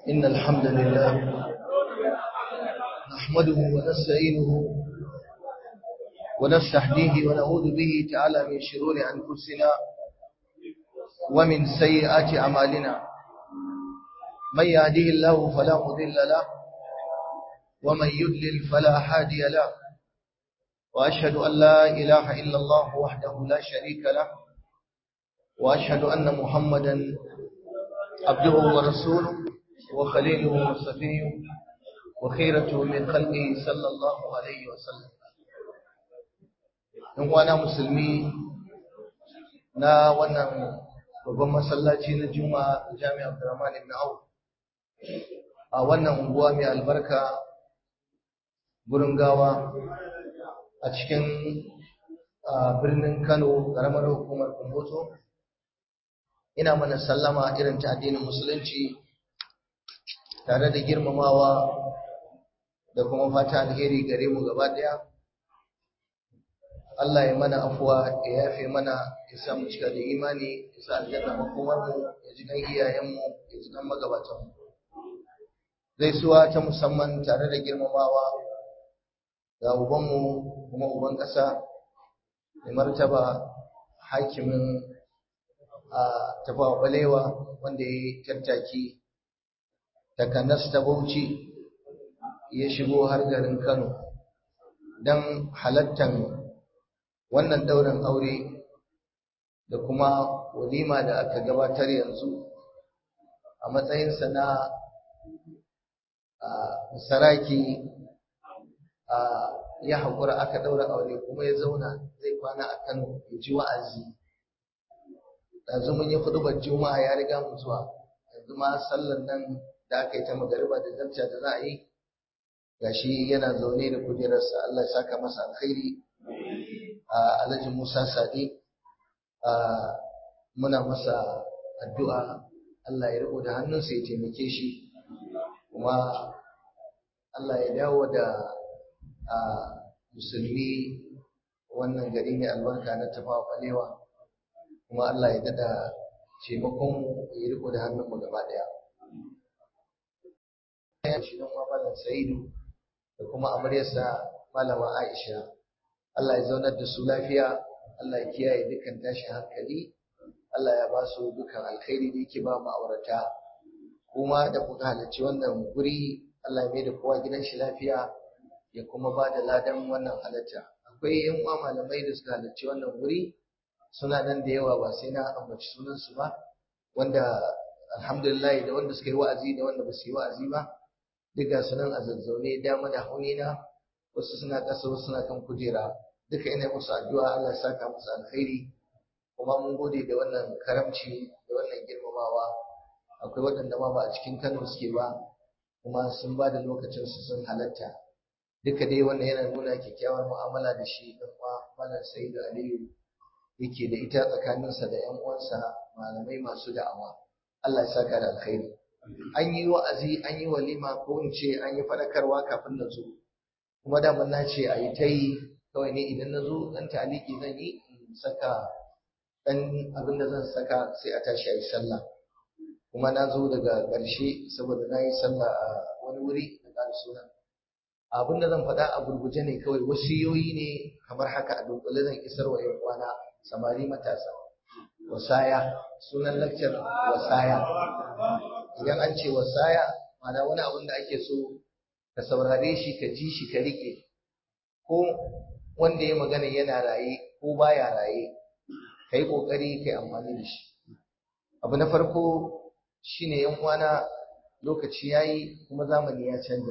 إن الحمد لله نحمده ونستعينه ونستهديه ونعوذ به تعالى من شرور أنفسنا ومن سيئات أعمالنا من يهديه الله فلا مضل له ومن يضلل فلا هادي له وأشهد أن لا إله إلا الله وحده لا شريك له وأشهد أن محمدا عبده ورسوله وخليله وصفيه وخيرته من خلقه صلى الله عليه وسلم in wana musulmi na wannan babban masallaci na juma'a jami'ar Abdurrahman ibn Auf a wannan unguwa mai albarka gurin gawa a cikin birnin Kano karamar hukumar Kumbotso ina mana sallama irin ta addinin musulunci tare da girmamawa da kuma fata alheri gare mu gaba daya Allah ya mana afuwa ya yafe mana ya sa mu cika da imani ya sa aljanna makomar mu ya ji kan iyayen mu ya ji kan magabatan mu gaisuwa ta musamman tare da girmamawa ga uban mu kuma uban ƙasa mai martaba hakimin a tafawa balewa wanda ya yi tattaki takanas ta bauchi ya shigo har garin kano don halattan wannan ɗaurin aure da kuma walima da aka gabatar yanzu a matsayinsa na saraki ya haƙura aka ɗaura aure kuma ya zauna zai kwana a kano ya ji wa'azi yanzu mun yi hudubar juma'a ya riga mu zuwa yanzu ma sallar nan da aka yi ta magariba da zarca da za a yi gashi yana zaune da kujerarsa Allah ya saka masa alkhairi a Alhaji Musa Sadi muna masa addu'a Allah ya riko da hannunsa ya taimake shi kuma Allah ya dawo da musulmi wannan gari mai albarka na tafawa balewa kuma Allah ya dada taimakon ya riko da hannunmu gaba daya. Ya shi nan Malam Sa'idu da kuma amaryarsa Malama Aisha. Allah ya zaunar da su lafiya, Allah ya kiyaye dukkan tashin hankali, Allah ya ba su dukkan alkhairi da yake ba mu aurata. Kuma da kuka halarci wannan guri, Allah ya mai da kowa gidan shi lafiya ya kuma ba da ladan wannan halatta. Akwai yan uwa malamai da suka halarci wannan guri, suna nan da yawa ba sai na ambaci sunansu ba wanda alhamdulillah da wanda suka yi wa'azi da wanda ba su yi wa'azi ba duka sunan a zazzaune dama da haunina wasu suna ƙasa wasu suna kan kujera duka ina musu addu'a Allah ya saka musu alkhairi kuma mun gode da wannan karamci da wannan girmamawa akwai waɗanda ma ba a cikin Kano suke ba kuma sun ba da lokacin su sun halatta duka dai wannan yana nuna kyakkyawar mu'amala da shi dan uwa Malam Sa'idu Aliyu yake da ita tsakaninsa da ‘yan uwansa malamai masu da'awa. Allah ya saka da alkhairi. An yi wa'azi, an yi walima ko in ce an yi faɗakarwa kafin na zo. Kuma da na ce a yi ta yi kawai ne idan na zo ɗan taliki zan yi in saka ɗan abin da zan saka sai a tashi a yi sallah. Kuma na zo daga ƙarshe saboda na yi sallah a wani wuri da ƙara suna. Abin da zan faɗa a gurguje ne kawai wasiyoyi ne kamar haka a dunkule zan isar wa ‘yan uwana samari matasa wasaya sunan lakcar wasaya idan an ce wasaya mana wani abin da ake so ka saurare shi ka ji shi ka rike ko wanda ya magana yana raye ko baya raye ka yi ƙoƙari ka yi amfani da shi abu na farko shine yan uwana lokaci ya yi kuma zamani ya canja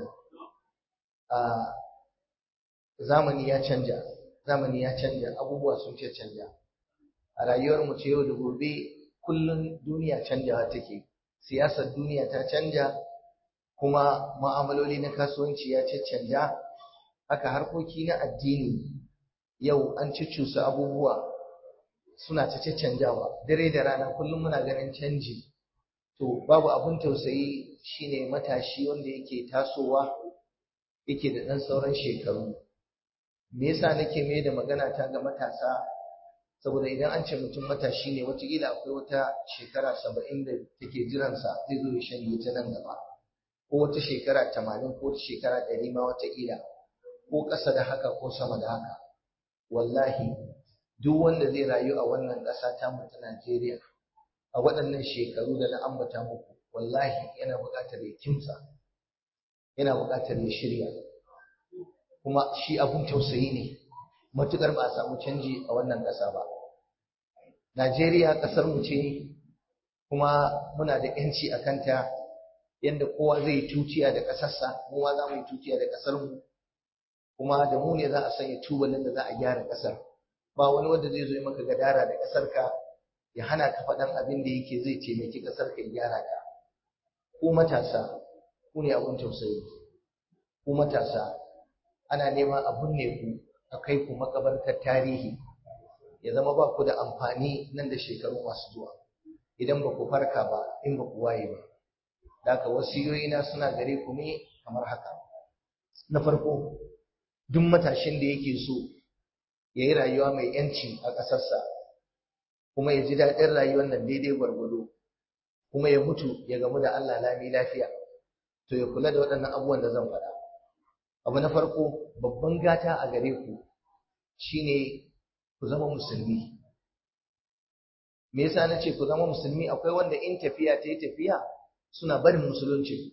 zamani ya canja zamani ya canja abubuwa sun ce canja a rayuwar mu ce yau da gobe kullun duniya canjawa take siyasar duniya ta canja kuma ma'amaloli na kasuwanci ya canja haka harkoki na addini yau an cucusa abubuwa suna ta canjawa dare da rana kullum muna ganin canji to babu abun tausayi shine matashi wanda yake tasowa yake da ɗan sauran shekaru me yasa nake mai da magana ta ga matasa saboda idan an ce mutum matashi ne wataƙila akwai wata shekara saba'in da take jiransa zai zo ya shanye ta nan gaba ko wata shekara tamanin ko wata shekara ɗari ma wataƙila ko ƙasa da haka ko sama da haka wallahi duk wanda zai rayu a wannan ƙasa ta mu ta Najeriya a waɗannan shekaru da na ambata muku wallahi yana buƙatar ya kimsa yana buƙatar ya shirya kuma shi abun tausayi ne matuƙar ba a samu canji a wannan ƙasa ba Najeriya ƙasar mu ce kuma muna da ƴanci a kanta yadda kowa zai tuciya da ƙasarsa mu ma za mu yi tuciya da ƙasarmu kuma da mu ne za a sanya tubalin da za a gyara ƙasar ba wani wanda zai zo yi maka gadara da ƙasarka ya hana ka faɗan abin da yake zai taimaki ƙasarka ya gyara ta ku matasa ku ne abin tausayi ku matasa ana neman a binne ku a kai ku makabartar tarihi ya zama ba ku da amfani nan da shekaru masu zuwa idan ba ku farka ba in ba ku waye ba da haka wasiyoyina suna gare ku ne kamar haka na farko duk matashin da yake so ya yi rayuwa mai yanci a ƙasarsa kuma ya ji daɗin rayuwar nan daidai gwargwado kuma ya mutu ya gamu da Allah lami lafiya to ya kula da waɗannan abubuwan da zan faɗa abu na farko babban gata a gare ku shine ku zama musulmi me yasa na ce ku zama musulmi akwai wanda in tafiya ta yi tafiya suna barin musulunci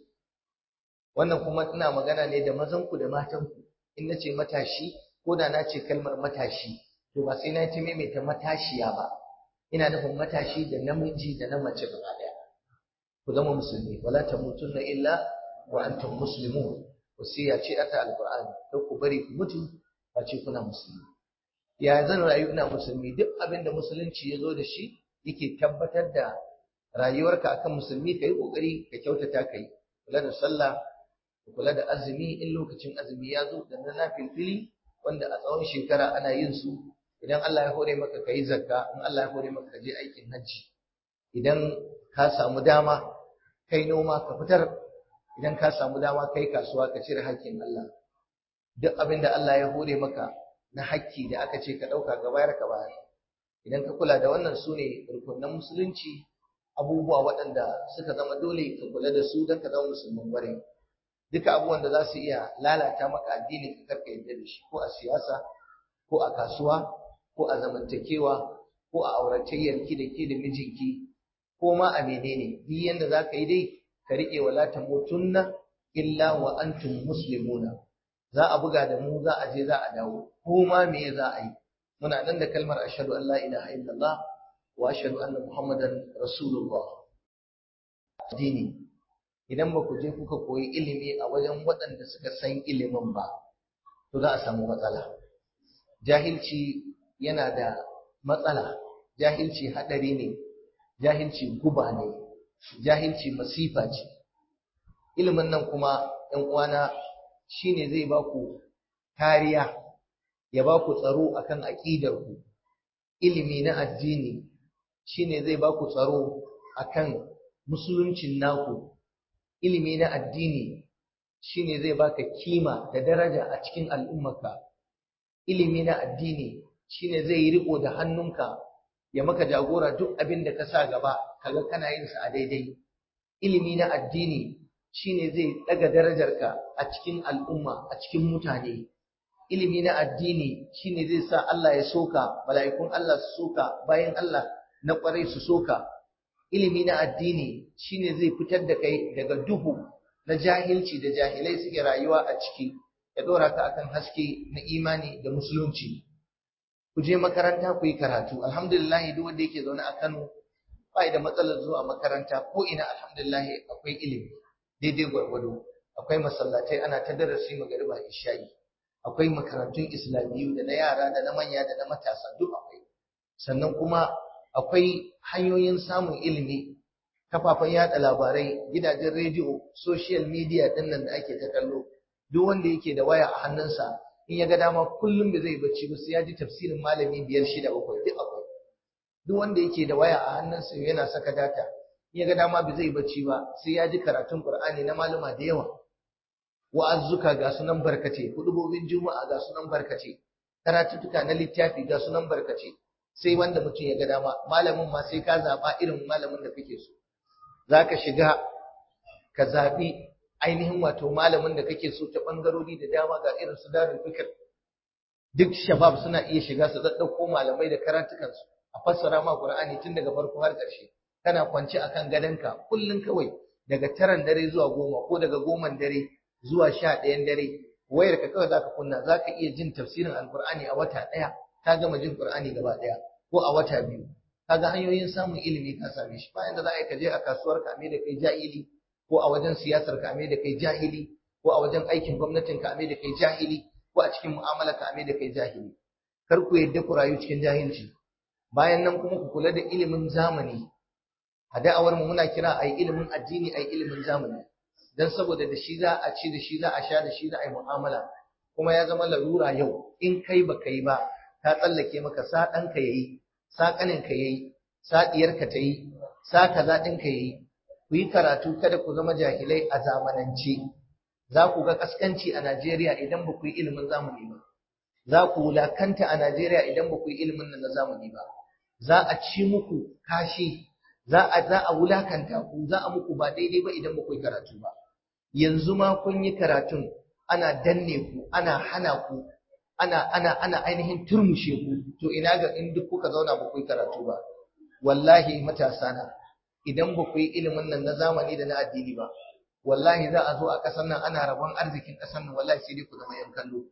wannan kuma ina magana ne da mazanku da matanku in na ce matashi ko da na ce kalmar matashi to ba sai na ce maimaita matashiya ba ina nufin matashi da namiji da na mace gaba ɗaya ku zama musulmi wala tamutunna illa wa antum muslimun wasiya ce ta alqur'ani kar ku bari ku mutu ba ce kuna musulmi ya zan rayu ina musulmi duk abin da musulunci ya zo da shi yake tabbatar da rayuwarka akan musulmi ka yi ƙoƙari ka kyautata ka yi kula da sallah ka kula da azumi in lokacin azumi ya zo da na filfili wanda a tsawon shekara ana yin su idan Allah ya hore maka ka yi zakka in Allah ya hore maka ka je aikin hajji idan ka samu dama kai noma ka fitar idan ka samu dama kai kasuwa ka cire hakkin Allah duk abin da Allah ya hore maka na hakki da aka ce ka ɗauka ka bayar ka bayar idan ka kula da wannan su ne rukunan musulunci abubuwa waɗanda suka zama dole ka kula da su don ka zama musulman bare duka abubuwan da za su iya lalata maka addini ka karka yadda da shi ko a siyasa ko a kasuwa ko a zamantakewa ko a auratayyar ki da ke da mijinki ko ma a menene duk yanda za ka yi dai ka riƙe wala tamutunna illa wa antum muslimuna za a buga da mu za a je za a dawo ko ma me za a yi muna nan da kalmar ashhadu an la ilaha illallah wa ashhadu anna muhammadan rasulullah addini idan ba ku je kuka koyi ilimi a wajen waɗanda suka san ilimin ba to za a samu matsala jahilci yana da matsala jahilci haɗari ne jahilci guba ne jahilci masifa ce ilimin nan kuma ‘yan uwana shine zai ba ku kariya ya ba ku tsaro akan aƙidarku ilimi na addini shine zai ba ku tsaro akan musuluncin naku ilimi na addini shine zai baka kima da daraja a cikin al'ummarka ilimi na addini shine zai yi riko da hannunka ya maka jagora duk abin da ka sa gaba kaga kana yin sa a daidai ilimi na addini shine zai daga darajarka a cikin al'umma a cikin mutane ilimi na addini shine zai sa Allah ya soka mala'ikun Allah su soka bayan Allah na kwarai su soka ilimi na addini shine zai fitar da kai daga duhu na jahilci da jahilai suke rayuwa a ciki ya dora ka akan haske na imani da musulunci ku je makaranta ku yi karatu alhamdulillah duk wanda yake zaune a Kano bai da matsalar zuwa makaranta ko ina alhamdulillah akwai ilimi daidai gwargwado akwai masallatai ana ta darasi magariba isha'i akwai makarantun islamiyyu da na yara da na manya da na matasa duk akwai sannan kuma akwai hanyoyin samun ilimi kafafen yada labarai gidajen rediyo social media din nan da ake ta kallo duk wanda yake da waya a hannunsa in ya ga dama kullum da zai bacci ba sai ya ji tafsirin malami biyar shida bakwai duk akwai duk wanda yake da waya a hannunsa yana saka data in ya ga dama ba zai bacci ba sai ya ji karatun qur'ani na malama da yawa wa'azzuka ga sunan barkace hudubobin juma'a ga sunan barkace karatuttuka na littafi ga sunan barkace sai wanda mutum ya ga dama malamin ma sai ka zaba irin malamin da kake so zaka shiga ka zabi ainihin wato malamin da kake so ta bangarori da dama ga irin su darul fikr duk shabab suna iya shiga su daddauko malamai da karatukansu a fassara ma Qur'ani tun daga farko har ƙarshe kana kwance akan gadonka kullun kawai daga taran dare zuwa goma ko daga goman dare zuwa sha ɗayan dare wayar ka kawai zaka kunna zaka iya jin tafsirin alqur'ani a wata ɗaya ka gama jin qur'ani gaba ɗaya ko a wata biyu kaga hanyoyin samun ilimi ka same shi bayan da za a yi ka je a kasuwar ka da kai jahili ko a wajen siyasar ka da kai jahili ko a wajen aikin gwamnatin ka da kai jahili ko a cikin mu'amala ka da kai jahili kar ku yadda ku rayu cikin jahilci bayan nan kuma ku kula da ilimin zamani a da'awar mu muna kira ai ilimin addini ai ilimin zamani dan saboda da shi za a ci da shi za a sha da shi za a yi mu'amala kuma ya zama larura yau in kai ba kai ba ta tsallake maka sa ɗanka yayi sa ƙaninka yayi sa ɗiyarka ta yi sa kaza ɗinka yayi ku yi karatu kada ku zama jahilai a zamanance za ku ga kaskanci a Najeriya idan ba ku yi ilimin zamani ba za ku wulakanta a Najeriya idan ba ku yi ilimin nan na zamani ba za a ci muku kashi za a za a wulakanta ku za a muku ba daidai ba idan ba ku yi karatu ba yanzu ma kun yi karatun ana danne ku ana hana ku ana ana ana ainihin turmushe ku to ina ga in duk kuka zauna ba ku yi karatu ba wallahi matasa na idan ba ku yi ilimin nan na zamani da na addini ba wallahi za a zo a ƙasar nan ana rabon arzikin ƙasar nan wallahi sai dai ku zama yan kallo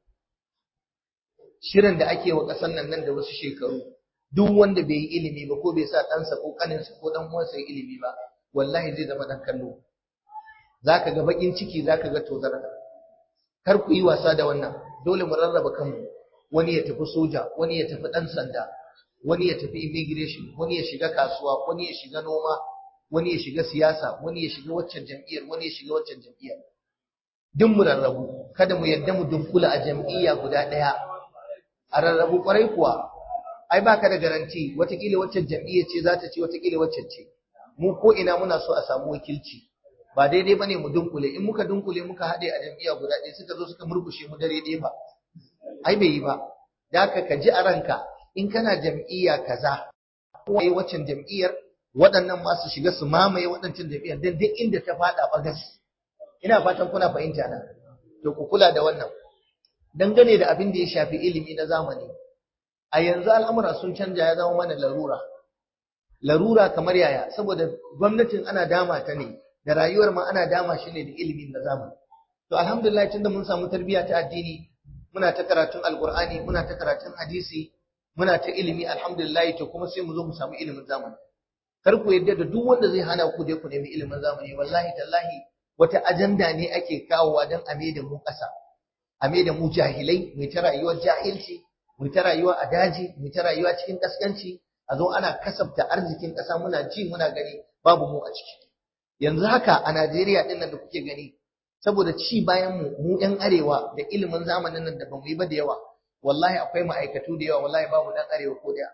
shirin da ake wa ƙasar nan nan da wasu shekaru duk wanda bai yi ilimi ba ko bai sa ɗansa ko ƙaninsa ko ɗan uwansa ya ilimi ba wallahi zai zama ɗan kallo zaka ga baƙin ciki zaka ga tozarta kar ku yi wasa da wannan dole mu rarraba kanmu wani ya tafi soja wani ya tafi ɗan sanda wani ya tafi immigration wani ya shiga kasuwa wani ya shiga noma wani ya shiga siyasa wani ya shiga waccan jam'iyyar wani ya shiga waccan jam'iyyar duk mu rarrabu kada mu yadda mu dunkula a jam'iyya guda ɗaya a rarrabu kwarai kuwa ai baka da garanti watakila waccan jam'iyyar ce za ta ce watakila waccan ce mu ko ina muna so a samu wakilci ba daidai bane mu dunkule in muka dunkule muka haɗe a jam'iyya guda ɗaya suka zo suka murkushe mu dare ɗaya ba ai bai yi ba da haka ka ji a ranka in kana jam'iyya kaza ko ai waccan jam'iyyar waɗannan ma su shiga su mamaye waɗancan jam'iyyar dan duk inda ta faɗa bagas ina fatan kuna fahimta na to ku kula da wannan dangane da abin da ya shafi ilimi na zamani a yanzu al'amura sun canja ya zama mana larura larura kamar yaya saboda gwamnatin ana dama ta ne da rayuwar ma ana dama shi ne da ilimin na zamani to alhamdulillah tunda mun samu tarbiyya ta addini muna ta karatun alqur'ani muna ta karatun hadisi muna ta ilimi alhamdulillah to kuma sai mu zo mu samu ilimin zamani kar ku yadda da duk wanda zai hana ku je ku nemi ilimin zamani wallahi tallahi wata ajanda ne ake kawowa don a da mu ƙasa a da mu jahilai mu ta rayuwar jahilci mu ta rayuwa a daji mu ta rayuwa cikin kaskanci a zo ana kasafta arzikin ƙasa muna ji muna gani babu mu a ciki yanzu haka a Najeriya din nan da kuke gani saboda ci bayan mu mu ɗan arewa da ilimin zamanin nan da bamu yi ba da yawa wallahi akwai ma'aikatu da yawa wallahi babu ɗan arewa ko da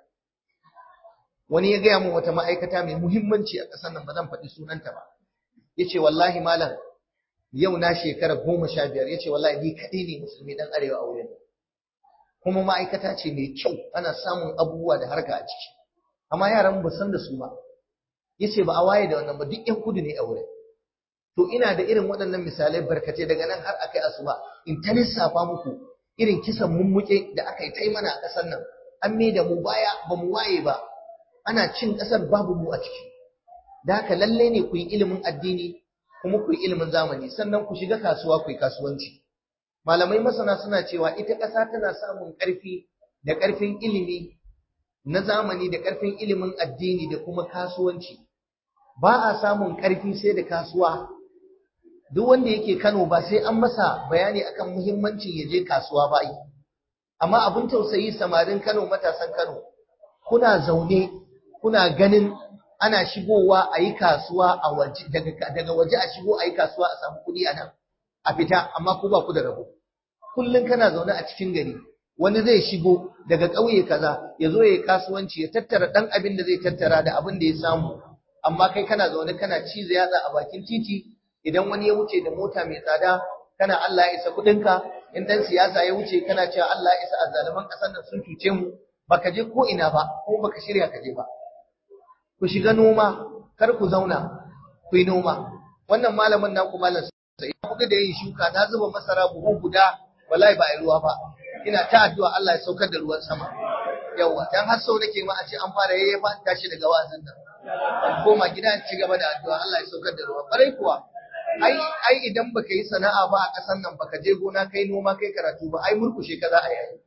wani ya gaya min wata ma'aikata mai muhimmanci a ƙasar nan ba zan faɗi sunanta ba yace wallahi malam yau na shekara goma sha biyar yace wallahi ni kaɗai ne musulmi ɗan arewa a wurin kuma ma'aikata ce mai kyau ana samun abubuwa da harka a ciki amma yaran ba san da su ba yace ba a waye da wannan ba duk ƴan kudu ne a wurin to ina da irin waɗannan misalai barkatai daga nan har akai asuba in ta lissafa muku irin kisan mummuke da aka yi ta mana a ƙasar nan an mai da mu baya ba mu waye ba ana cin ƙasar babu mu a ciki da haka lalle ne ku yi ilimin addini kuma ku yi ilimin zamani sannan ku shiga kasuwa ku yi kasuwanci malamai masana suna cewa ita ƙasa tana samun ƙarfi da ƙarfin ilimi na zamani da ƙarfin ilimin addini da kuma kasuwanci ba a samun ƙarfi sai da kasuwa duk wanda yake Kano ba sai an masa bayani akan muhimmancin ya je kasuwa ba yi amma abin tausayi samarin Kano matasan Kano kuna zaune kuna ganin ana shigowa a yi kasuwa a waje daga waje a shigo a yi kasuwa a samu kuɗi a nan a fita amma ku ba ku da rabo kullum kana zaune a cikin gari wani zai shigo daga ƙauye kaza ya zo ya yi kasuwanci ya tattara ɗan abin da zai tattara da abin da ya samu amma kai kana zaune kana ciza yatsa a bakin titi idan wani ya wuce da mota mai tsada kana Allah ya isa kuɗinka in dan siyasa ya wuce kana cewa Allah ya isa azzaluman ƙasar nan sun cuce mu baka je ko ina ba ko baka shirya ka je ba ku shiga noma kar ku zauna ku yi noma wannan malamin naku malam sai kuka da yin shuka na zuba masara buhu guda wallahi ba a yi ruwa ba ina ta addu'a Allah ya saukar da ruwan sama yawa dan har sau nake ma a ce an fara yayyafa an tashi daga wa'azin nan an koma gida an ci gaba da addu'a Allah ya saukar da ruwa barai kuwa ai ai idan baka yi sana'a ba a kasan nan baka je gona kai noma kai karatu ba ai murkushe ka za a yi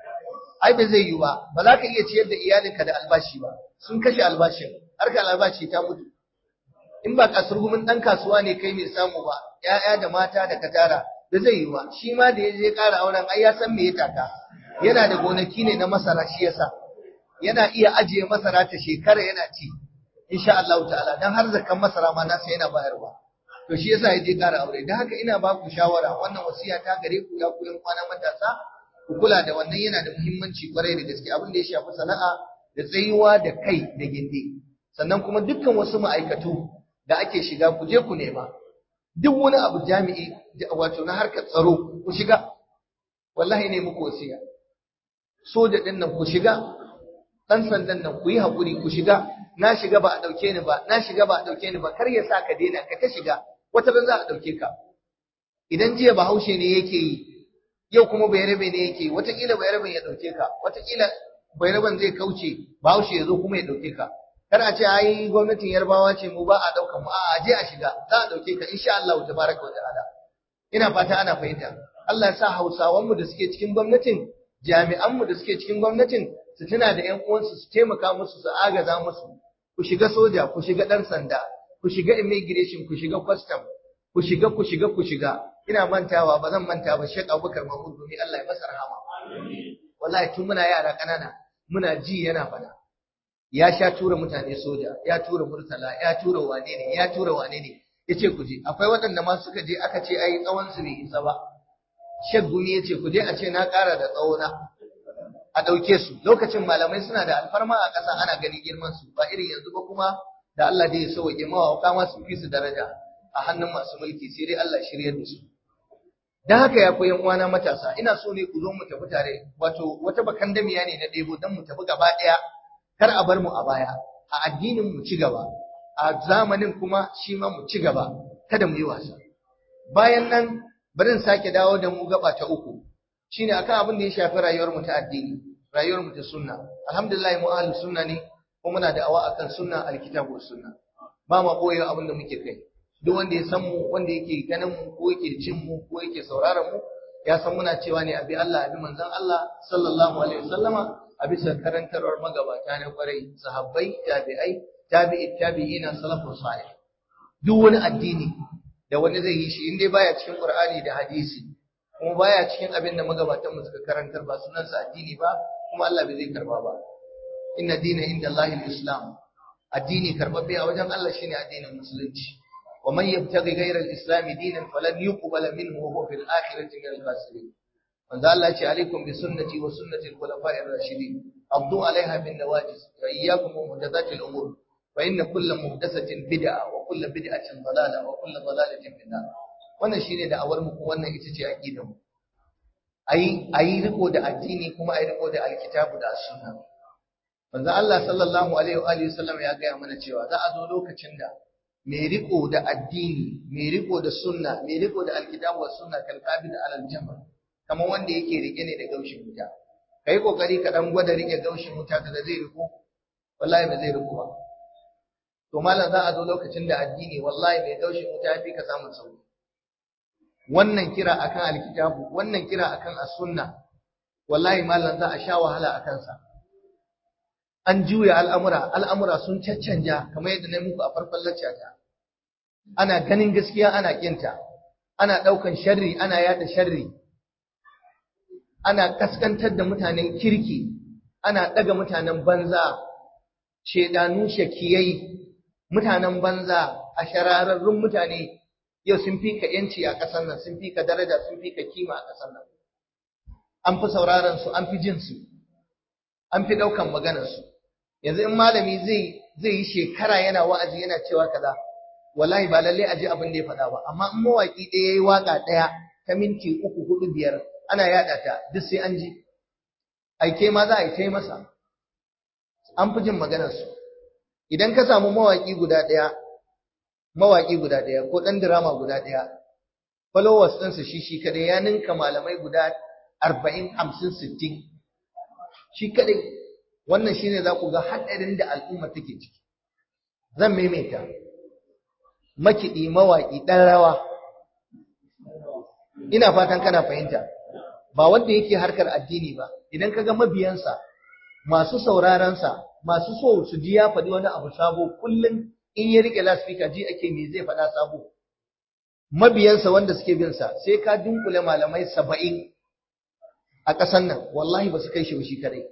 ai ba zai yi ba ba za ka iya ciyar da iyalinka da albashi ba sun kashe albashin harkar albashi ta mutu in ba kasurgumin dan kasuwa ne kai mai samu ba ƴaƴa da mata da katara da zai yi ba shi ma da ya je ƙara auren ai ya san me ya taka yana da gonaki ne na masara shi yasa yana iya ajiye masara ta shekara yana ci insha Allah ta'ala dan har zakan masara ma nasa yana bayarwa to shi yasa ya je ƙara aure dan haka ina ba ku shawara wannan wasiya ta gare ku ya ku yan kwana matasa ku kula da wannan yana da muhimmanci kwarai da gaske abin da ya shafi sana'a da tsayuwa da kai da gindi sannan kuma dukkan wasu ma'aikatu da ake shiga ku je ku nema duk wani abu jami'i wato na harkar tsaro ku shiga wallahi ne muku wasiya soja din nan ku shiga dan sandan nan ku yi hakuri ku shiga na shiga ba a dauke ni ba na shiga ba a dauke ni ba kar ya sa ka daina ka ta shiga wata ran za a dauke ka idan jiya bahaushe ne yake yi yau kuma bayarabe ne yake watakila bayaraben ya dauke ka watakila bayaraben zai kauce bahaushe ya zo kuma ya dauke ka kar a ce ai gwamnatin yarbawa ce mu ba a daukan mu a je a shiga za a dauke ka insha Allah tabaraka wa ta'ala ina fata ana fahimta Allah ya sa Hausawan mu da suke cikin gwamnatin jami'an mu da suke cikin gwamnatin su tuna da ƴan uwansu su taimaka musu su agaza musu ku shiga soja ku shiga dan sanda ku shiga immigration ku shiga custom ku shiga ku shiga ku shiga ina mantawa ba zan manta ba Sheikh Abubakar Mahmud domin Allah ya masa rahama wallahi tun muna yara kanana muna ji yana fada ya sha tura mutane soja ya tura murtala ya tura wane ne ya tura wane ne yace ku je akwai waɗanda ma suka je aka ce ai tsawon su bai isa ba Sheikh Gumi yace ku je a ce na ƙara da tsawona a ɗauke su lokacin malamai suna da alfarma a ƙasa ana gani girman su ba irin yanzu ba kuma da Allah da ya sauke mawa ma su fi su daraja a hannun masu mulki sai dai Allah shiryar da su dan haka ya koyan uwana matasa ina so ne ku zo mu tafi tare wato wata bakandamiya ne na ɗebo dan mu tafi gaba ɗaya kar a bar mu a baya a addinin mu ci gaba a zamanin kuma shi ma mu ci gaba kada mu yi wasa bayan nan bari in sake dawo da mu gaba ta uku shine akan abin da ya shafi rayuwar mu ta addini rayuwar mu ta sunna alhamdulillah mu ahlus sunna ne kuma muna da awa akan sunna alkitabu sunna ba ma boye abin da muke kai duk wanda ya san mu wanda yake ganin mu ko yake jin mu ko yake sauraron mu ya san muna cewa ne abi Allah abi manzon Allah sallallahu alaihi wasallama a bisa karantarwar magabata na kwarai sahabbai tabi'ai tabi'i tabi'ina salafus salih duk wani addini da wani zai yi shi in dai baya cikin Qur'ani da hadisi kuma baya cikin abin da magabatan mu suka karantar ba sunan sa addini ba kuma Allah bai zai karba ba inna dina inda Allahil islam addini karbabbe a wajen Allah shine addinin musulunci wa man yabtaghi ghayra al-islam dinan falan yuqbala minhu wa huwa fil akhirati min al-khasirin manzo Allah ya ce alaikum bi sunnati wa sunnati al-khulafa'i ar-rashidin abdu alaiha bin nawajiz wa iyyakum muhdathatil umur fa inna kulla muhdathatin bid'a wa kulla bid'atin dalala wa kulla dalalatin fi nar wannan shine da awar mu wannan ita ce aqidar mu ayi ayi riko da addini kuma ayi riko da alkitabu da sunna manzo Allah sallallahu alaihi wa alihi wasallam ya ga mana cewa za a zo lokacin da mai riko da addini mai riko da sunna mai riko da alkitabu wa sunna kal qabid alal jamal kamar wanda yake rike ne da gaushin wuta kai kokari ka dan gwada rike gaushin wuta da zai riko wallahi ba zai riko ba to malam za a zo lokacin da addini wallahi mai gaushin wuta ya fi ka samun sauki wannan kira akan alkitabu wannan kira akan as-sunna wallahi malam za a sha wahala akan sa an juya al'amura al'amura sun caccanja kamar yadda na muku a farkon laccata ana ganin gaskiya ana kinta ana daukan sharri ana yada sharri ana kaskantar da mutanen kirki ana daga mutanen banza shedanu shakiyai mutanen banza a shararrun mutane yau sun fi ka yanci a ƙasar nan sun fi ka daraja sun fi ka kima a ƙasar nan an fi sauraron su an fi jin su an fi ɗaukan maganar su yanzu in malami zai zai yi shekara yana wa'azi yana cewa kaza wallahi ba lalle a ji abin da ya faɗa ba amma in mawaki ɗaya yayi waka ɗaya ta minti uku hudu biyar ana yaɗa ta duk sai an ji aike ma za a yi ta masa an fi jin maganar su idan ka samu mawaki guda ɗaya mawaki guda ɗaya ko ɗan dirama guda ɗaya followers ɗinsa shi shi kadai ya ninka malamai guda arba'in hamsin sittin shi kadai wannan shine za ku ga haɗarin da al'umma take ciki zan maimaita makiɗi mawaƙi ɗan rawa ina fatan kana fahimta ba wanda yake harkar addini ba idan ka ga mabiyansa masu saurarensa masu so su ji ya faɗi wani abu sabo kullum in ya riƙe laspika ji ake me zai faɗa sabo mabiyansa wanda suke bin sa sai ka dunkule malamai saba'in a ƙasan nan wallahi ba su kai shi shi kadai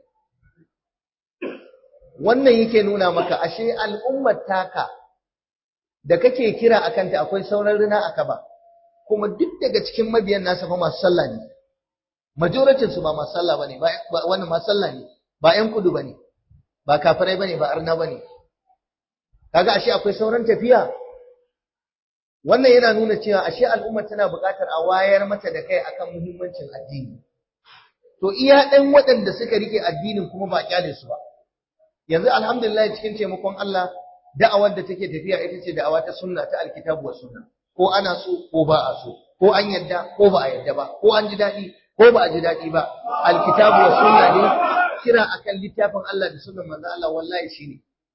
wannan yake nuna maka ashe al'ummar taka da kake kira a kanta akwai sauran rina a kaba kuma duk daga cikin mabiyan nasa fa masu sallah ne majoritin su ba masu sallah bane ba wannan masu sallah ne ba ƴan kudu bane ba kafirai bane ba arna bane kaga ashe akwai sauran tafiya wannan yana nuna cewa ashe al'umma tana buƙatar a wayar mata da kai akan muhimmancin addini to iya ɗan waɗanda suka rike addinin kuma ba kyale su ba yanzu alhamdulillah cikin taimakon Allah da'awar da take tafiya ita ce da'awa ta sunna ta alkitabu wa sunna ko ana so ko ba a so ko an yadda ko ba a yadda ba ko an ji daɗi ko ba a ji daɗi ba alkitabu wa sunna ne kira akan littafin Allah da sunnan manzo Allah wallahi shine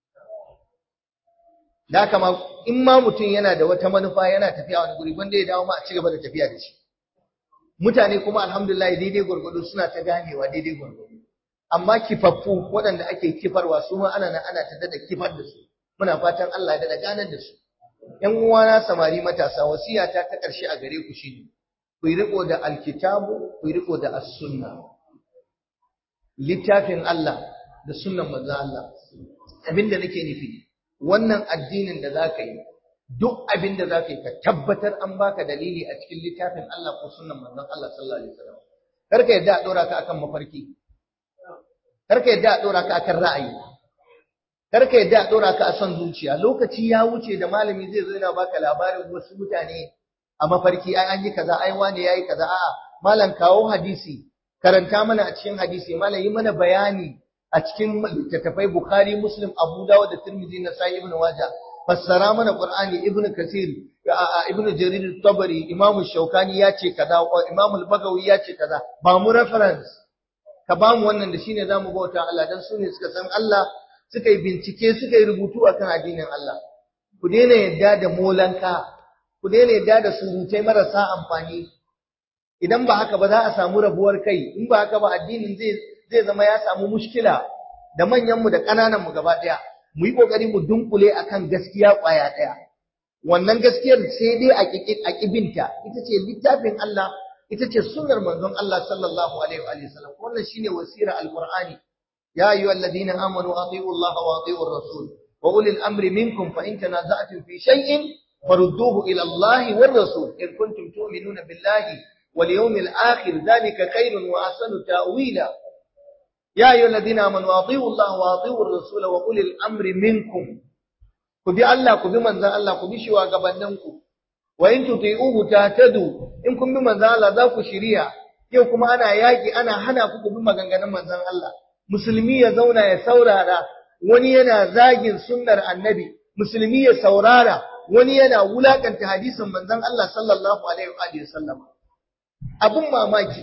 da haka ma in ma mutum yana da wata manufa yana tafiya wani guri wanda ya dawo ma a ci gaba da tafiya da shi mutane kuma alhamdulillah daidai gwargwado suna ta ganewa daidai gwargwado amma kifaffu waɗanda ake kifarwa su ma ana nan ana ta dada kifar da su muna fatan Allah ya dada ganar da su ƴan uwana samari matasa wasiyata ta ƙarshe a gare ku shine ku yi riko da alkitabu ku yi riko da as-sunna littafin Allah da sunnan manzo Allah abinda nake nufi wannan addinin da zaka yi duk abin da zaka yi ka tabbatar an baka dalili a cikin littafin Allah ko sunnan manzon Allah sallallahu alaihi wasallam kar ka yadda a dora ka akan mafarki kar ka yadda a dora ka akan ra'ayi kar ka yadda a dora ka a son zuciya lokaci ya wuce da malami zai zo yana baka labarin wasu mutane a mafarki ai an yi kaza ai wani yayi kaza a'a malam kawo hadisi karanta mana a cikin hadisi malam yi mana bayani a cikin littattafai Bukhari, Muslim, Abu Dawud da Tirmidhi na Sahih Ibn Majah. Fassara mana Qur'ani Ibn Kathir, Ibn Jarir Tabari, Imam Shaukani ya ce kaza, Imam Al-Bagawi ya ce kaza. Ba mu reference. Ka ba mu wannan da shine zamu bauta Allah dan su ne suka san Allah, suka yi bincike, suka yi rubutu akan addinin Allah. Ku daina yadda da molanka, ku daina yadda da surutai marasa amfani. Idan ba haka ba za a samu rabuwar kai, in ba haka ba addinin zai zai zama ya samu mushkila da manyanmu da ƙanananmu gaba ɗaya mu yi ƙoƙari mu dunkule akan gaskiya ƙwaya ɗaya wannan gaskiyar sai dai a ƙibinta ita ce littafin Allah ita ce sunnar manzon Allah sallallahu alaihi wa sallam wannan shine wasira alqur'ani ya ayyuha alladhina amanu atiiu Allah wa atiiu ar-rasul wa ulil amri minkum fa in tanaza'tum fi shay'in farudduhu ila Allah war rasul in kuntum tu'minuna billahi wal yawmil akhir dhalika khairun wa ahsanu ta'wila يا أيها الذين آمنوا أطيعوا الله وأطيعوا الرسول وأولي الأمر منكم كبي الله كبي من ذا الله كبي شوا غبننكم وإن تطيعوه تهتدوا إن كن بمن ذا الله ذاك شريعة yau kuma ana yaƙi ana hana ku bin maganganun manzon Allah musulmi ya zauna ya saurara wani yana zagin sunnar annabi musulmi ya saurara wani yana wulakanta hadisin manzon Allah sallallahu alaihi wa sallam abun mamaki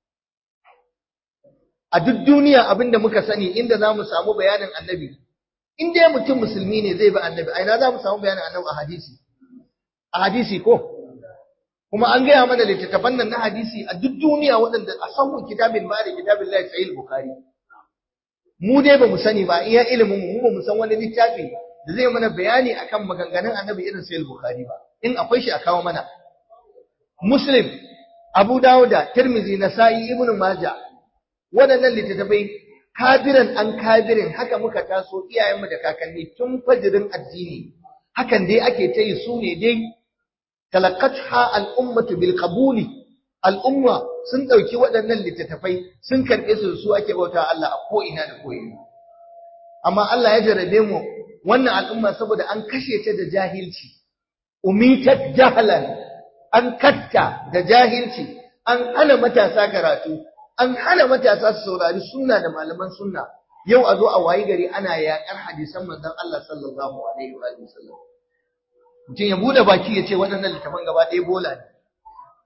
a duk duniya abinda muka sani inda za mu samu bayanin annabi in dai mutum musulmi ne zai bi annabi a ina za mu samu bayanin annabi a hadisi a hadisi ko kuma an gaya mana littattafan nan na hadisi a duk duniya waɗanda a samu kitabin ba da kitabin lai sahih bukhari mu dai ba mu sani ba iya ilimin mu ba mu san wani littafi da zai mana bayani akan maganganun annabi irin sahih bukhari ba in akwai shi a kawo mana muslim abu dawuda tirmizi nasa'i ibnu majah waɗannan littattafai kabiran an kabirin haka muka taso iyayenmu da kakanni tun fajirin addini hakan dai ake ta yi su ne dai talaqatha al'ummatu bil qabuli al'umma sun ɗauki waɗannan littattafai sun karɓe su su ake bauta Allah a ko ina da ko ina amma Allah ya jarabe mu wannan al'umma saboda an kashe ta da jahilci umitat jahalan an katta da jahilci an hana matasa karatu an hana matasa su saurari sunna da malaman sunna yau a zo a wayi gari ana yaƙar hadisan manzon Allah sallallahu alaihi wa sallam mutum ya bude baki ya ce waɗannan littafan gaba ɗaya bola ne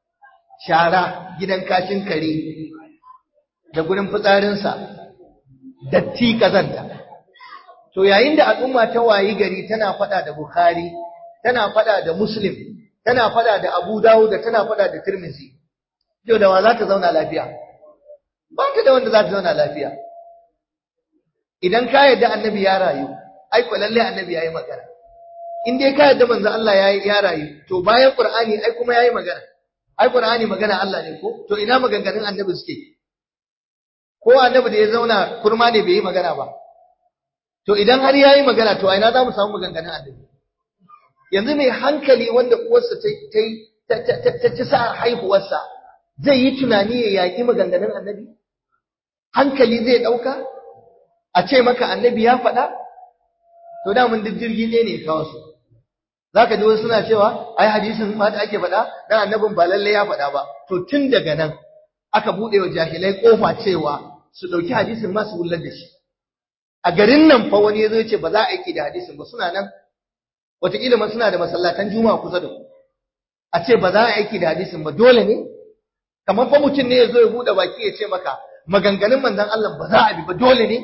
shara gidan kashin kare da gurin fitsarinsa datti kazanta to yayin da al'umma ta wayi gari tana fada da bukhari tana fada da muslim tana fada da abu dawud tana fada da tirmidhi to da wa za ta zauna lafiya ba ta da wanda za ta zauna lafiya idan ka yarda annabi ya rayu ai ko lalle annabi yayi magana in dai ka yarda manzo Allah ya ya rayu to bayan qur'ani ai kuma yayi magana ai qur'ani magana Allah ne ko to ina maganganun annabi suke ko annabi da ya zauna kurma ne bai yi magana ba to idan har yayi magana to a ina za mu samu maganganun annabi yanzu mai hankali wanda uwarsa ta ta ta sa haihuwarsa zai yi tunani ya yaƙi maganganun annabi hankali zai ɗauka a ce maka annabi ya faɗa to da mun duk jirgi ne ne kawo su za ka ji wasu suna cewa ai hadisin ma da ake faɗa dan annabin ba lalle ya faɗa ba to tun daga nan aka buɗe wa jahilai ƙofa cewa su ɗauki hadisin ma su wullar da shi a garin nan fa wani ya zo ya ce ba za a aiki da hadisin ba suna nan wataƙila ma suna da masallatan juma'a kusa da ku a ce ba za a aiki da hadisin ba dole ne kamar fa mutum ne ya zo ya buɗe baki ya ce maka maganganun manzon Allah ba za a bi ba dole ne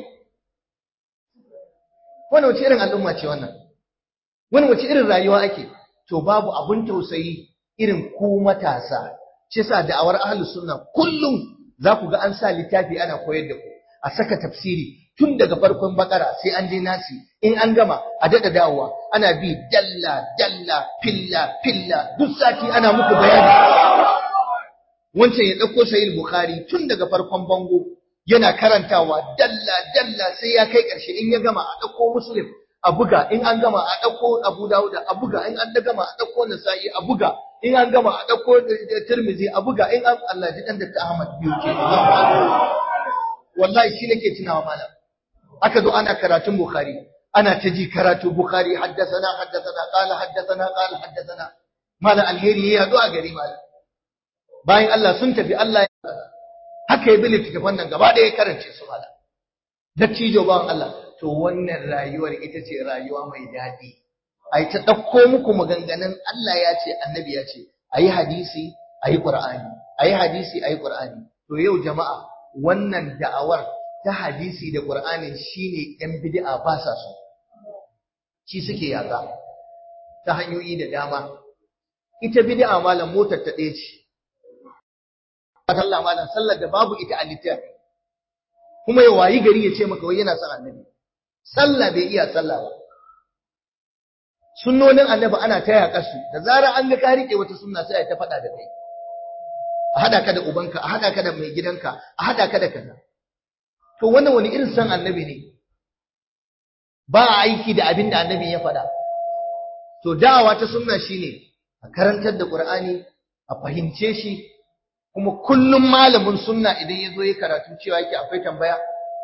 wannan wace irin al'umma ce wannan wani wace irin rayuwa ake to babu abun tausayi irin ku matasa shi yasa da'awar ahlus sunna kullum za ku ga an sa littafi ana koyar da ku a saka tafsiri tun daga farkon bakara sai an je nasi in an gama a daɗa dawowa ana bi dalla dalla filla filla duk sati ana muku bayani wancan ya ɗauko sahih bukhari tun daga farkon bango yana karantawa dalla dalla sai ya kai ƙarshe in ya gama a ɗauko muslim a buga in an gama a ɗauko abu dawuda a buga in an gama a ɗauko nasa'i a buga in an gama a ɗauko tirmizi a buga in an Allah ji ɗan da ta Ahmad biyu ke wallahi shi nake tunawa malam aka zo ana karatun bukhari ana ta ji karatu bukhari haddasana haddasana qala haddasana qala haddasana malam alheri ya yaɗu a gari malam bayan Allah sun tafi Allah haka ya bi littattafan nan gaba ɗaya karance su malam dattijo bawan Allah to wannan rayuwar ita ce rayuwa mai daɗi a yi ta ɗauko muku maganganun Allah ya ce annabi ya ce a yi hadisi a yi ƙur'ani a yi hadisi a yi ƙur'ani to yau jama'a wannan da'awar ta hadisi da ƙur'ani shine ‘yan bid'a ba sa so shi suke yaƙa ta hanyoyi da dama ita bid'a malam motar ta ɗaya ce Allah malam sallar da babu ita a littafi kuma ya wayi gari ya ce maka wai yana son annabi sallah bai iya sallah ba sunnonin annabi ana ta yaƙa su da zarar an ga ka rike wata sunna sai a ta faɗa da kai a haɗa ka da ubanka a haɗa ka da mai gidanka a haɗa ka da kaza to wannan wani irin san annabi ne ba a aiki da abin da annabi ya faɗa to da'awa ta sunna shine a karantar da qur'ani a fahimce shi kuma kullum malamin sunna idan ya zo ya karatu cewa yake akwai tambaya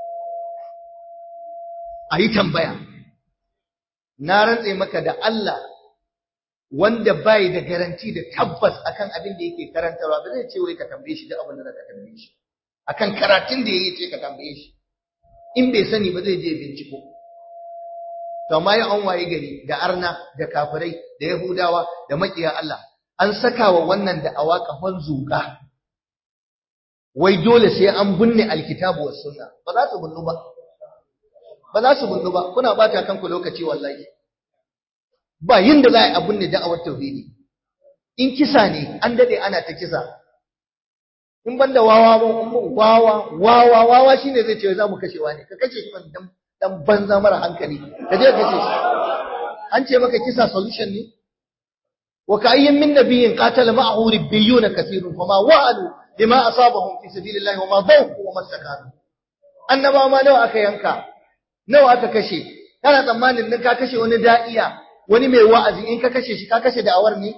a yi tambaya na rantse maka da Allah wanda bai da garanti da tabbas akan abin da yake karantarwa ba zai ce wai ka tambaye shi duk abin da zaka tambaye shi akan karatun da yayi ce ka tambaye shi in bai sani ba zai je binciko to amma ya an waye gari da arna da kafirai da yahudawa da makiya Allah an saka wa wannan da awa kafan zuka wai dole sai an binne alkitabu was sunna ba za su binnu ba ba za su bundu ba kuna bata kanku lokaci wallahi ba yin da za a binne da'awar tauhidi in kisa ne an dade ana ta kisa in banda wawa ba wawa wawa wawa shine zai ce za mu kashewa ne ka kashe shi dan dan banza mara hankali ka je ka kashe shi an ce maka kisa solution ne wa ka'ayyin min nabiyyin qatala ma'ahu ribbiyuna kathirun fama wa'alu lima asabahum fi sabilillahi wa ma dhawqu wa mastakanu annabawa ma nawa aka yanka nawa aka kashe kana tsammanin nan ka kashe wani da'iya wani mai wa'azi in ka kashe shi ka kashe da'awar ne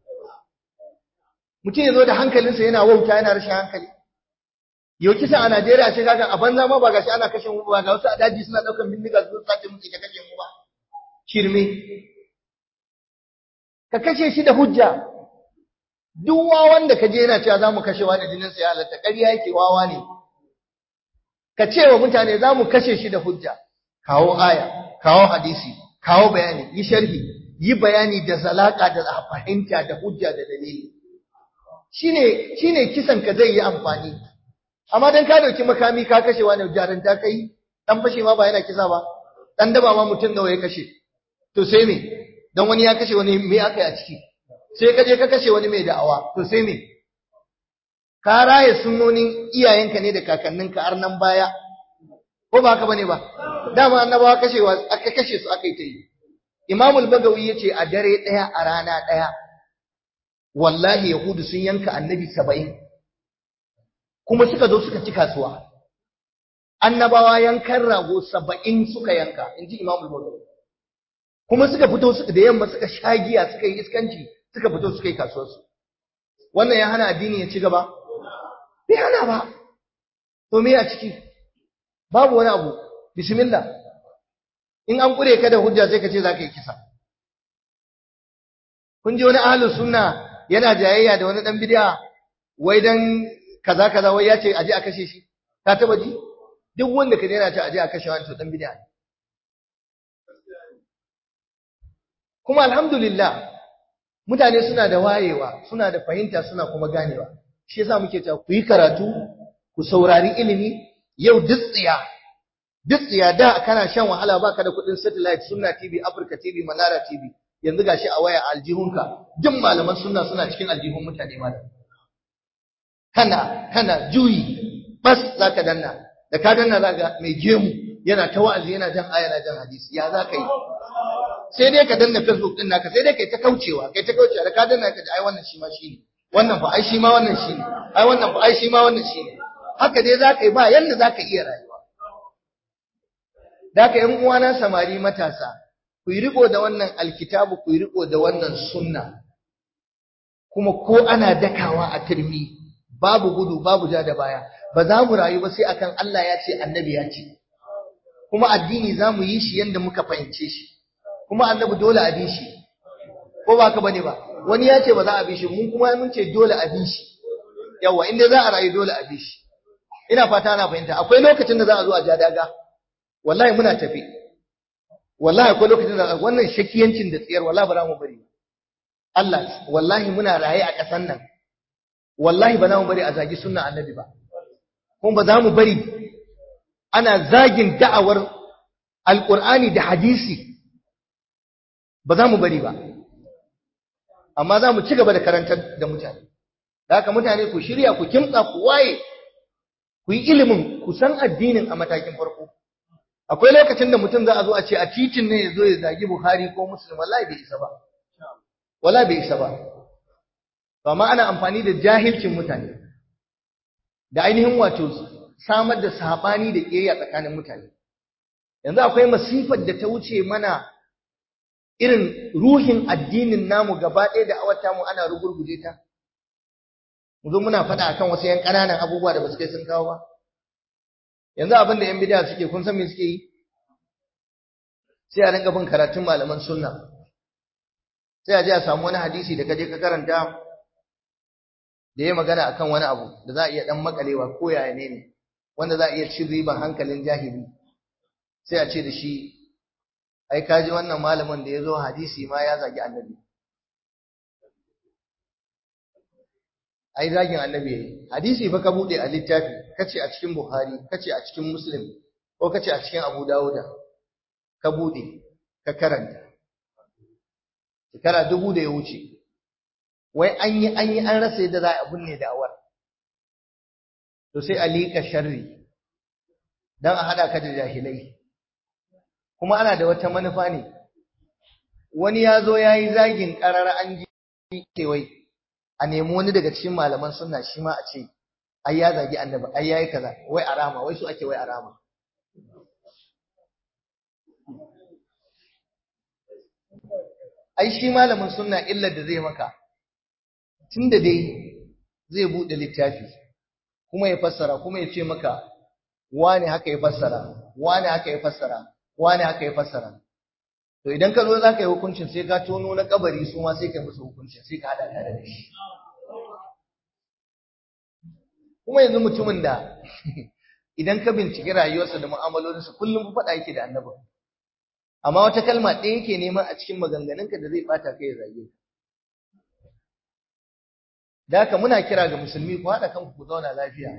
mutum ya zo da hankalinsa yana wauta yana rashin hankali yau kisa a Najeriya ce kaga a banza ma ba gashi ana kashe mu ba ga wasu a daji suna daukan bindiga su sace mu ka kashe mu ba shirme ka kashe shi da hujja duk wawan da ka je yana cewa za mu kashe wani jinin sa ya halatta ƙarya yake wawa ne ka ce wa mutane za mu kashe shi da hujja kawo aya kawo hadisi kawo bayani yi sharhi yi bayani da zalaka da fahimta da hujja da dalili shine shine kisan ka zai yi amfani amma dan ka dauki makami ka kashe wani jaran ta kai dan fashe ma ba yana kisa ba dan daba ma mutum nawa ya kashe to sai me dan wani ya kashe wani me aka yi a ciki sai ka je ka kashe wani mai da'awa to sai me ka raye sunnonin iyayenka ne da kakanninka har nan baya ko ba haka bane ba dama annabawa kashewa aka kashe su aka yi ta yi Imam al-Bagawi yace a dare daya a rana daya wallahi yahudu sun yanka annabi 70 kuma suka zo suka ci kasuwa annabawa yankan rago 70 suka yanka inji Imam al-Bagawi kuma suka fito suka da yamma suka shagiya suka yi iskanci suka fito suka yi kasuwarsu wannan ya hana addini ya ci gaba bai hana ba to me a ciki babu wani abu bismillah in an kure ka da hujja sai ka ce za ka yi kisa kun ji wani ahlus sunna yana jayayya da wani dan bid'a wai dan kaza kaza wai ya ce aje a kashe shi ka taba ji duk wanda ka yana ce aje a kashe wani to dan bid'a ne kuma alhamdulillah mutane suna da wayewa suna da fahimta suna kuma ganewa shi yasa muke cewa ku yi karatu ku saurari ilimi yau dutsiya dutsiya da kana shan wahala baka da kuɗin satellite sunna tv africa tv manara tv yanzu gashi a waya aljihunka duk malaman sunna suna cikin aljihun mutane malam kana kana juyi bas zaka danna da ka danna zaka mai gemu yana ta wa'azi yana jan aya na jan hadisi ya zaka yi sai dai ka danna facebook din naka sai dai kai ta kaucewa kai ta kaucewa da ka danna ka ji ai wannan shi ma shi ne wannan fa ai shi ma wannan shi ne ai wannan fa ai shi ma wannan shi ne haka dai zaka yi ba yanda zaka iya rayuwa da haka ƴan uwana samari matasa ku yi riko da wannan alkitabu ku yi riko da wannan sunna kuma ko ana dakawa a turmi babu gudu babu ja da baya ba za mu rayu ba sai akan Allah ya ce annabi ya ce kuma addini za mu yi shi yanda muka fahimce shi kuma annabi dole a bi shi ko ba ka bane ba wani ya ce ba za a bi shi mun kuma mun ce dole a bi shi yawa inda za a rayu dole a bi shi ina fata ana fahimta akwai lokacin da za a zo a ja daga wallahi muna tafi wallahi akwai lokacin da wannan shakiyancin da tsiyar wallahi ba za mu bari Allah wallahi muna raye a ƙasan nan wallahi ba za mu bari a zagi sunna annabi ba kuma ba za mu bari ana zagin da'awar alqur'ani da hadisi ba za mu bari ba amma za mu ci gaba da karantar da mutane da haka mutane ku shirya ku kimtsa ku waye ku yi ilimin ku san addinin a matakin farko akwai lokacin da mutum za a zo a ce a titin ne ya zo ya zagi Bukhari ko Muslim wallahi bai isa ba wallahi bai isa ba amma ana amfani da jahilcin mutane da ainihin wato samar da sabani da kiyayya tsakanin mutane yanzu akwai masifar da ta wuce mana irin ruhin addinin namu gaba ɗaya da awata mu ana rugurguje ta mu zo muna faɗa akan wasu yan ƙananan abubuwa da ba su kai sun kawo ba yanzu abin da yan bid'a suke kun san me suke yi sai a rinka bin karatun malaman sunna sai a je a samu wani hadisi da kaje ka karanta da ya magana akan wani abu da za a iya dan makalewa ko yaya ne ne wanda za a iya cin riban hankalin jahili sai a ce da shi ai kaji wannan malamin da ya zo hadisi ma ya zagi annabi ai zagin annabi yayi hadisi fa ka bude a littafi kace a cikin buhari kace a cikin muslim ko kace a cikin abu dawuda ka bude ka karanta shekara dubu da ya wuce wai an yi an yi an rasa yadda za a binne da'awar to sai a liƙa sharri dan a hada ka da jahilai kuma ana da wata manufa ne wani ya zo ya yi zagin ƙarar an ji kewai a nemi wani daga cikin malaman sunna shi ma a ce ai ya zagi annabi ai yayi kaza wai arama wai su ake wai arama ai shi malamin sunna illar da zai maka tunda dai zai bude littafi kuma ya fassara kuma ya ce maka wane haka ya fassara wane haka ya fassara wane haka ya fassara to idan ka zo za ka yi hukuncin sai ka tono na kabari su ma sai ka musu hukuncin sai ka hada tare da shi kuma yanzu mutumin da idan ka binciki rayuwarsa da mu'amalolinsa kullum faɗa yake da annabi amma wata kalma ɗaya yake neman a cikin maganganunka da zai ɓata kai ya zage ka da haka muna kira ga musulmi ku haɗa kanku ku zauna lafiya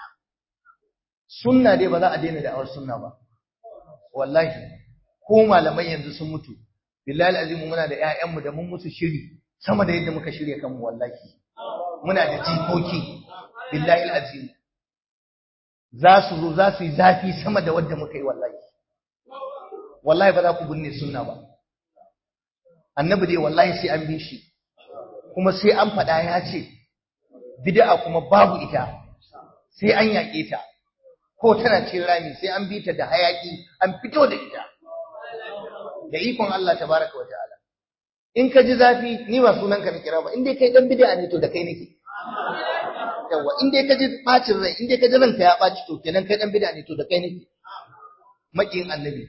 sunna dai ba za a daina da'awar sunna ba wallahi ko malamai yanzu sun mutu billahi azimu muna da ƴaƴanmu da mun musu shiri sama da yadda muka shirya kanmu wallahi muna da jikoki billahi azim za su zo za su yi zafi sama da wadda muka yi wallahi wallahi ba za ku binne sunna ba annabi dai wallahi sai an bi shi kuma sai an faɗa ya ce bid'a kuma babu ita sai an yaƙe ta ko tana cikin rami sai an bi ta da hayaki an fito da ita da ikon Allah tabaraka wa ta'ala in ka ji zafi ni ba sunan ka na kira ba in dai kai dan bid'a ne to da kai nake yawa in dai ka ji bacin rai in dai ka ji ranka ya baci to kenan kai dan bid'a ne to da kai nake makin annabi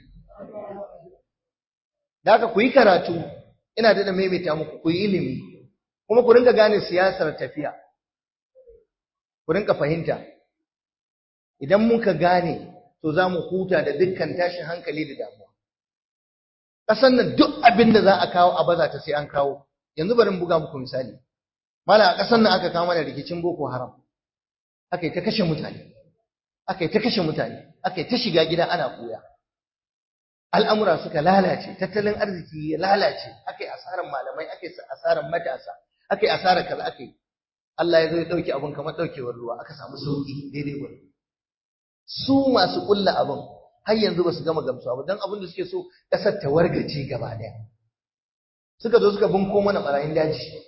da haka ku yi karatu ina da maimaita muku ku yi ilimi kuma ku rinka gane siyasar tafiya ku rinka fahimta idan muka gane to za mu huta da dukkan tashin hankali da damuwa ƙasar nan duk abin da za a kawo a baza ta sai an kawo yanzu bari buga muku misali mala a ƙasar nan aka kawo mana rikicin boko haram aka yi ta kashe mutane aka yi ta kashe mutane aka yi ta shiga gida ana koya al'amura suka lalace tattalin arziki ya lalace aka yi asarar malamai aka yi asarar matasa aka yi asarar kaza aka yi Allah ya zo ya ɗauki abin kamar ɗaukewar ruwa aka samu sauƙi daidai gwani su masu ƙulla abin har yanzu ba su gama gamsuwa ba don abin da suke so ƙasar ta wargaje gaba ɗaya suka zo suka bunko mana ɓarayin daji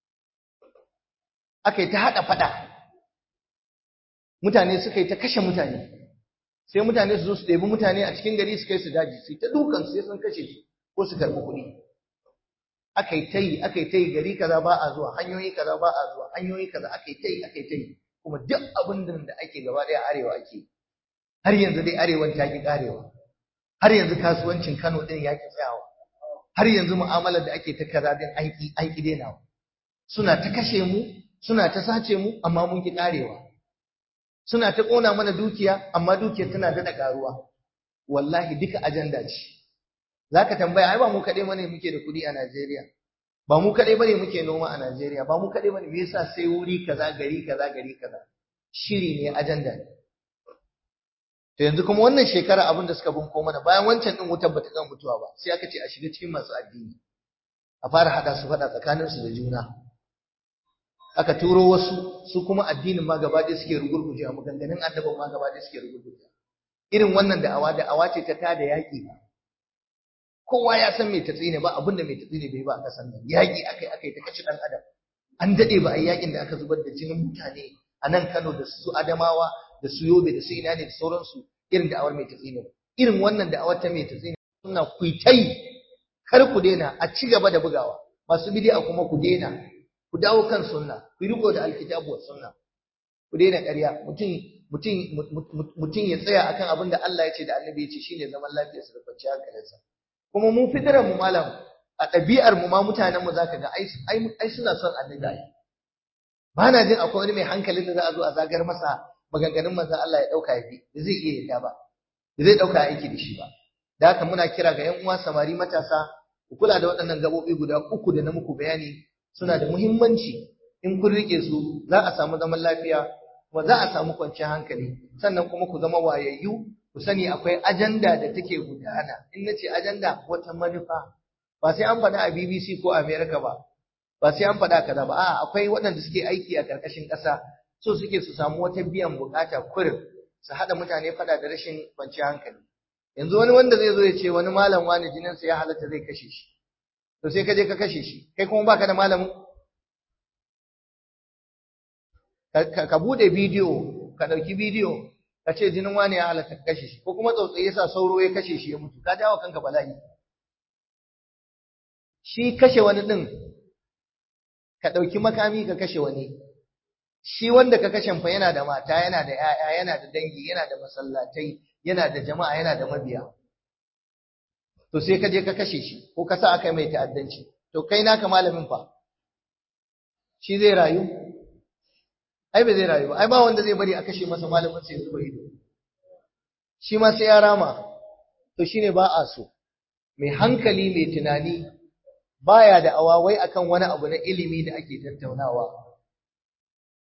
aka yi ta haɗa faɗa mutane suka yi ta kashe mutane sai mutane su zo su ɗebi mutane a cikin gari su kai su daji su yi ta dukan sai sun kashe su ko su karɓi kuɗi aka yi ta yi aka yi ta yi gari kaza ba a zuwa hanyoyi kaza ba a zuwa hanyoyi kaza aka yi ta yi aka yi ta yi kuma duk abin da ake gaba ɗaya arewa ake har yanzu dai arewan ta ki karewa har yanzu kasuwancin Kano din ya ki tsayawa har yanzu mu'amalar da ake ta kaza din an ki an ki dainawa suna ta kashe mu suna ta sace mu amma mun ki karewa suna ta kona mana dukiya amma dukiyar tana da karuwa wallahi duka ajanda ce zaka tambaya ai ba mu kadai bane muke da kuɗi a Najeriya ba mu kadai bane muke noma a Najeriya ba mu kadai bane me yasa sai wuri kaza gari kaza gari kaza shiri ne ajanda ne To yanzu kuma wannan shekara abin da suka bunko mana bayan wancan din wutar bata kan mutuwa ba sai aka ce a shiga cikin masu addini a fara hada su fada tsakanin su da juna aka turo wasu su kuma addinin ma gaba ɗaya suke rugurguje a maganganun annabin ma gaba ɗaya suke rugurguje irin wannan da'awa da'awa ce ta tada yaƙi ba kowa ya san me tatsine ba abin da me tatsine bai ba a kasan nan yaƙi akai akai ta kaci dan adam an dade ba a yaƙin da aka zubar da jinin mutane a nan Kano da su Adamawa da su yobe da su ina ne da sauransu irin da'awar mai tatsina irin wannan da'awar ta mai tatsina suna kuitai kar ku daina a ci gaba da bugawa masu bid'a kuma ku daina ku dawo kan sunna ku riko da alkitabu was sunna ku daina ƙarya mutum mutum mutum ya tsaya akan abin da Allah ya ce da Annabi ya ce shine zaman lafiyar sa da kwanciyar hankalinsa kuma mu fitarar mu malam a ɗabi'ar mu ma mutanen mu zaka ga ai ai suna son Annabi ba na jin akwai wani mai hankalin da za a zo a zagar masa maganganun manzon Allah ya dauka yafi da zai iya yadda ba da zai dauka aiki da shi ba da haka muna kira ga ƴan uwa samari matasa ku kula da waɗannan gabobi guda uku da na muku bayani suna da muhimmanci in kun rike su za a samu zaman lafiya kuma za a samu kwanciyar hankali sannan kuma ku zama wayayyu ku sani akwai ajanda da take gudana in nace ajanda wata manufa ba sai an faɗa a BBC ko America ba ba sai an faɗa kaza ba a'a akwai waɗanda suke aiki a ƙarƙashin ƙasa so suke su samu wata biyan bukata kurin su haɗa mutane faɗa da rashin kwanciyar hankali yanzu wani wanda zai zo ya ce wani malam wani jininsa ya halatta zai kashe shi to sai ka je ka kashe shi kai kuma baka da malamin ka bude bidiyo ka ɗauki bidiyo ka ce jinin wani ya halatta ka kashe shi ko kuma tsautsayi yasa sauro ya kashe shi ya mutu ka jawo kanka bala'i shi kashe wani ɗin ka ɗauki makami ka kashe wani shi wanda ka kashe fa yana da mata yana da 'ya'ya yana da dangi yana da masallatai yana da jama'a yana da mabiya to sai ka je ka kashe shi ko ka sa aka mai ta'addanci to kai naka malamin fa shi zai rayu ai ba zai rayu ba ai ba wanda zai bari a kashe masa malamin sai ya zuba ido shi ma sai ya rama to shine ba a so mai hankali mai tunani baya da awawai akan wani abu na ilimi da ake tattaunawa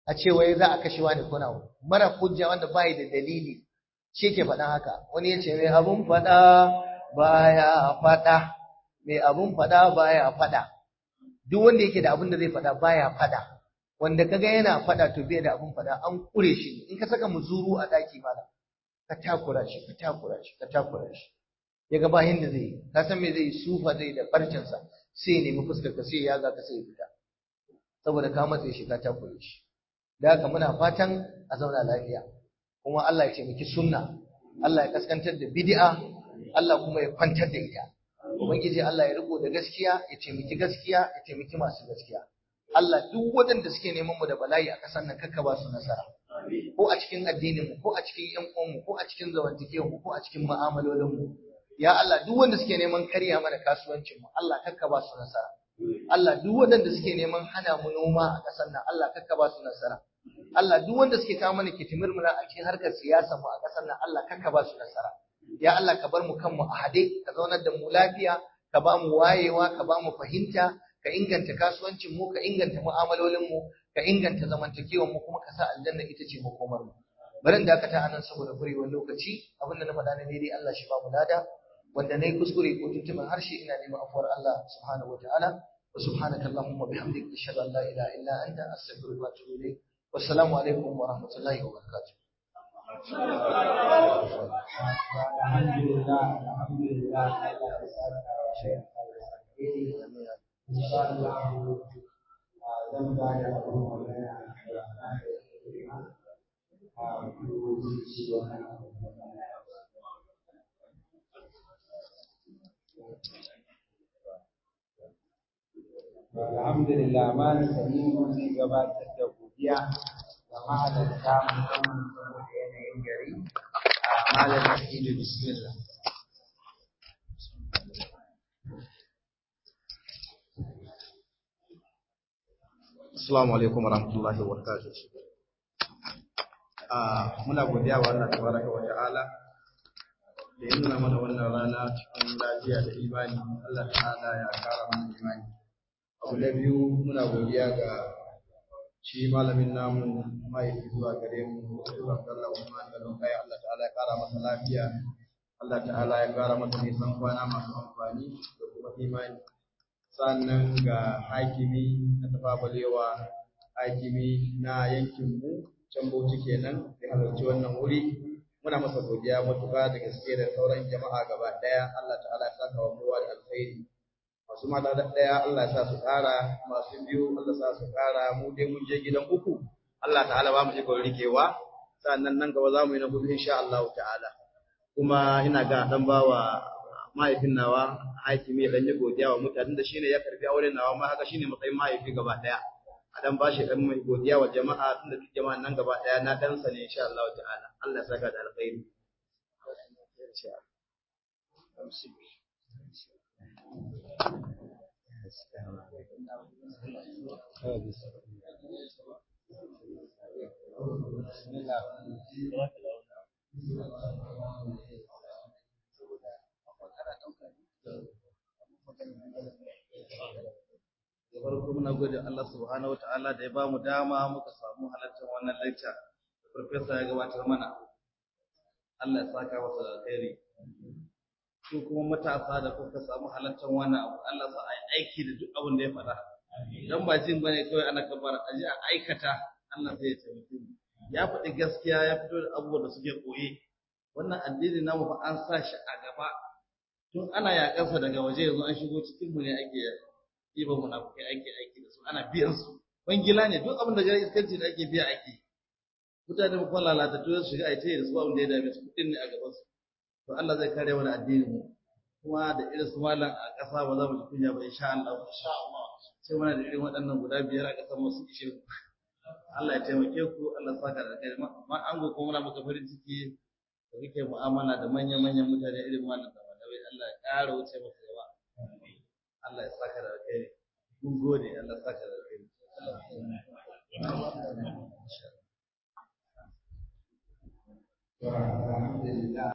a ce wai za a kashe wani ko nawa mara hujja wanda bai da dalili shi ke faɗan haka wani ya ce mai abun faɗa baya faɗa mai abun faɗa baya faɗa duk wanda yake da abun da zai faɗa baya faɗa wanda kaga yana faɗa to bai da abun faɗa an kure shi in ka saka muzuru a daki malam ka takura shi ka takura shi ka takura shi ya ga bayan da zai yi ka san me zai yi sufa zai da farcinsa sai ya nemi fuskar ka sai ya ga ka sai ya fita saboda ka matse shi ka takure shi da haka muna fatan a zauna lafiya kuma Allah ya taimaki sunna Allah ya kaskantar da bid'a Allah kuma ya kwantar da ita ubangiji Allah ya riko da gaskiya ya taimaki gaskiya ya taimaki masu gaskiya Allah duk waɗanda suke neman mu da bala'i a ƙasar nan kakka ba su nasara ko a cikin addinin mu ko a cikin ƴan uwan mu ko a cikin zamantakewar mu ko a cikin mu'amalolin mu ya Allah duk wanda suke neman karya mana kasuwancin mu Allah kakka ba su nasara Allah duk waɗanda suke neman hana mu noma a ƙasar nan Allah kakka ba su nasara Allah duk wanda suke kawo mana kitimirmuna a cikin harkar siyasa mu a ƙasar nan Allah kakka ba su nasara ya Allah ka bar mu kanmu a hade ka zaunar da mu lafiya ka ba mu wayewa ka ba mu fahimta ka inganta kasuwancin mu ka inganta mu'amalolin mu ka inganta zamantakewar mu kuma ka sa aljanna ita ce makomar mu bari in dakata anan saboda kurewar lokaci abinda na faɗa na daidai Allah shi ba mu lada wanda nayi kuskure ko tuntuɓin harshe ina neman afuwar Allah subhanahu wataala wa subhanaka allahumma bihamdika ashhadu an la ilaha illa anta astaghfiruka wa atubu ilayk wassalamu alaikum wa rahmatullahi wa barakatuh alhamdulillah alhamdulillah Allah ya saka wa shaykh insha Allah zan ba da abun magana a kuma ci wannan Alhamdulillah malam Salimu zai gabatar da godiya ga mahalarta musamman saboda yanayin gari a malam Sa'idu bismillah. Assalamu alaikum warahmatullahi wabarakatuh. Ah, muna godiya wa Allah tabaraka wa ta'ala da ya nuna mana wannan rana cikin lafiya da imani. Allah ta'ala ya kara mana imani. Abu na biyu muna godiya ga shi malamin namu mahaifi zuwa gare mu Dr. Abdullah Usman da kai Allah ta'ala ya kara masa lafiya. Allah ta'ala ya kara masa nisan kwana masu amfani da kuma imani. sannan ga hakimi na tafabalewa hakimi na yankinmu can bauchi kenan da halarci wannan wuri muna masa godiya matuƙa da gaske da sauran jama'a gaba ɗaya Allah ta'ala ya saka wa kowa da alkhairi masu mata da ɗaya Allah ya sa su ƙara masu biyu Allah ya sa su ƙara mu dai mun je gidan uku Allah ta'ala ba mu ikon rikewa sannan nan gaba za mu yi na hudu insha Allah ta'ala kuma ina ga dan bawa mahaifin nawa hakimi dan yi godiya wa mutanen da shine ya karbi auren nawa ma haka shine matsayin mahaifi gaba daya a dan bashi dan mai godiya wa jama'a tunda duk jama'an nan gaba daya na dan sa ne insha Allah ta'ala Allah ya saka da alkhairi da farko muna gode Allah subhanahu wataala da ya ba mu dama muka samu halartar wannan lecture da professor ya gabatar mana Allah ya saka masa da alheri su kuma matasa da kuka samu halartar wannan abu Allah sa ai aiki da duk abin da ya faɗa dan ba jin bane kawai ana kabara a ji a aikata Allah sai ya taimake mu ya faɗi gaskiya ya fito da abubuwan da suke koye wannan addini namu fa an sa shi a gaba tun ana yaƙansa daga waje yanzu an shigo cikin mu ne ake ɗiban munafukai ake aiki da su ana biyan su bangila ne duk abin da ga iskanci da ake biya ake mutane mu kuma lalatattu su shiga aite da su abin da ya dame su kuɗin ne a gaban su to Allah zai kare wani addinin mu kuma da irin su malam a ƙasa ba za mu ji kunya ba insha Allah insha Allah sai muna da irin waɗannan guda biyar a ƙasar mu su ishe ku Allah ya taimake ku Allah saka da kai ma an go kuma muna maka farin ciki da kake mu'amala da manyan-manyan mutane irin malam da malawai Allah ya ƙara wuce masa yawa Allah ya saka da alheri mun gode Allah ya saka da alheri Alhamdulillah